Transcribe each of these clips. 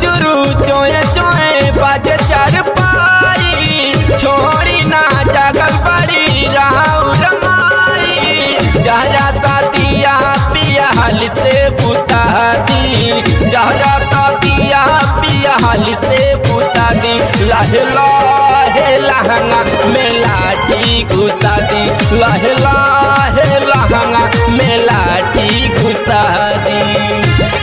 चुरू चोए चोए बाजे चार पाई छोरी ना जागल बड़ी राव रमाई जहरा दिया पिया हाल से बुता दी जहरा दिया पिया हाल से बुता दी लहे लहे लहंगा में लाठी घुसा दी लहे लहे लहंगा में लाठी घुसा दी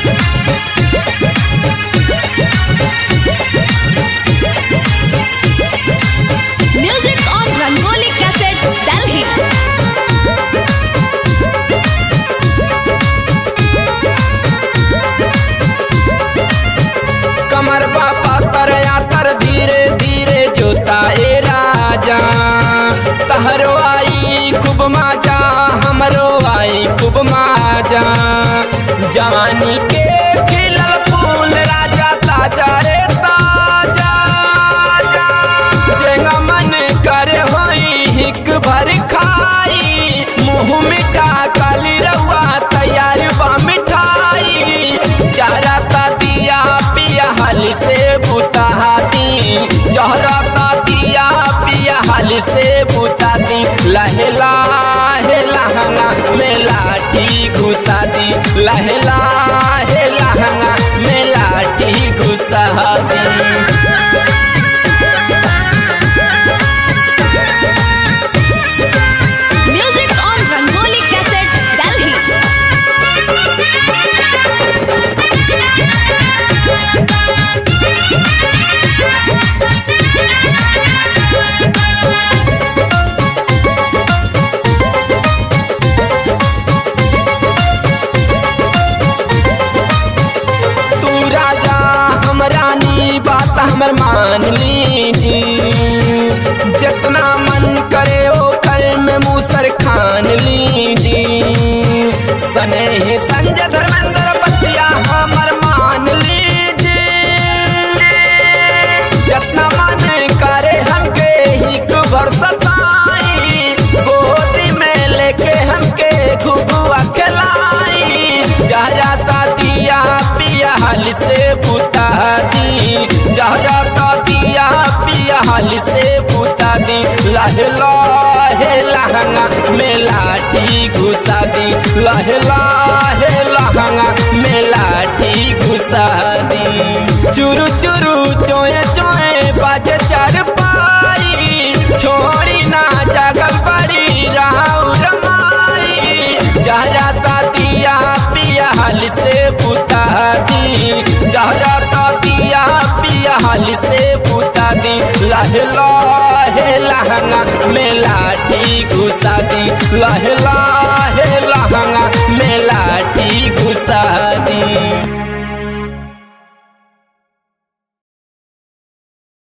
Music on Rangoli Cassette, Delhi. कमर बापा तर यातर धीरे धीरे जोता ए राजा तहरो आई खूब माजा हमरो आई खूब माजा जवानी के खिलल फूल राजा ताजा रे ताजा जेंगा मन करे होई हिक भर खाई मुंह मिठा काली रउआ तैयार बा मिठाई चारा ता दिया पिया हाल से बुता दी जहरा ता दिया पिया हाल से बुता दी लहे लाहे लहंगा में लाठी घुसा दी लहे लाहे लहंगा में लाठी घुसा दी Music on Rangoli Cassette, Delhi. तू राजा हम रानी बात हमर मान लीजी जितना मन करे ओ कर में मूसर खान लीजी सने ही संजय धर्मेंद्र बतिया हमर मान लीजी जितना मन करे हमके हिक भर सताई गोदी में लेके हमके घुघुआ खिलाई जहरा दिया पिया हाल से बुता दी जहरा दिया पिया हाल से बुता दी लहे लहे लहंगा में लाठी घुसा दी लहे लहे लहंगा में लाठी घुसा दी चुरू चुरू चोए चोए बाजे चार पाई छोरी ना जागल बड़ी राव रमाई जहरा दिया पिया हाल से बुता दी जहरा दिया पिया हाल से बुता दी लहे लहे लहंगा में लाठी घुसा दी लहे लहे लहंगा में लाठी घुसा दी